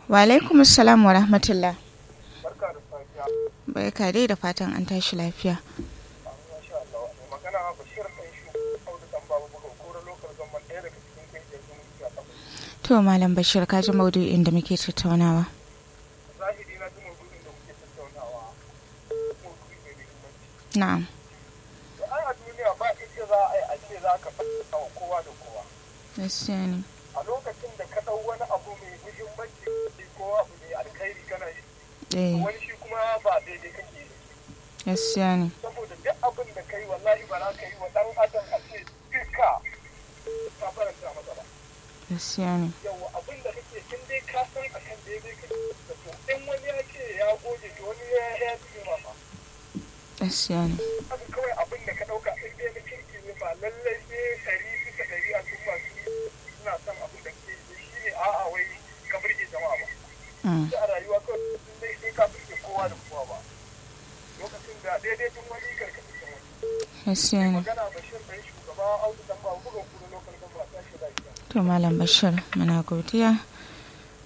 Wa alaikum assalam wa rahmatullah. Barka da safiya. Barka dai da fatan an tashi lafiya. Masha Allah. Mai magana Bashir ɗan shi Audu ɗan babu buga kora lokal zaman ɗaya daga cikin kungiyar zumunci a ƙasa. To Malam Bashir ka ji maudu'in da muke tattaunawa. Zahiri na ji maudu'in da muke tattaunawa. Maudu'i mai muhimmanci. Na'am. To ai a duniya ba ita za a yi a ce za ka faɗa wa kowa da kowa. Gaskiya ne. A lokacin da ka ɗau wani abu mai muhimmanci ko abu mai alkhairi kana yi. Eh, Wani shi kuma ba daidai kake yi. gaskiya ne. Saboda duk abin da kai wallahi ba za ka yi wa ɗan adam a ce duka ka faranta masa ba. Gaskiya ne. yawa abin da kake kin dai ka san a kan daidai kake da to in wani ya ce ya goge to wani ya ya ce ma fa Gaskiya ne. haka kawai abin da ka dauka in dai na kirki ne ba lallai sai ɗari bisa ɗari a cikin masu suna son abin da ke yi shi ne a'a wai ka burge jama'a ba Mm, sai a rayuwa kawai sun dai sai ka burge kowa da kowa ba lokacin da daidai tun wani karkashin da wani Gaskiya ne. magana bashir ɗan shugaba audu dan ba buga kuro lokal gaba ta shi lafiya To Malam Bashir muna godiya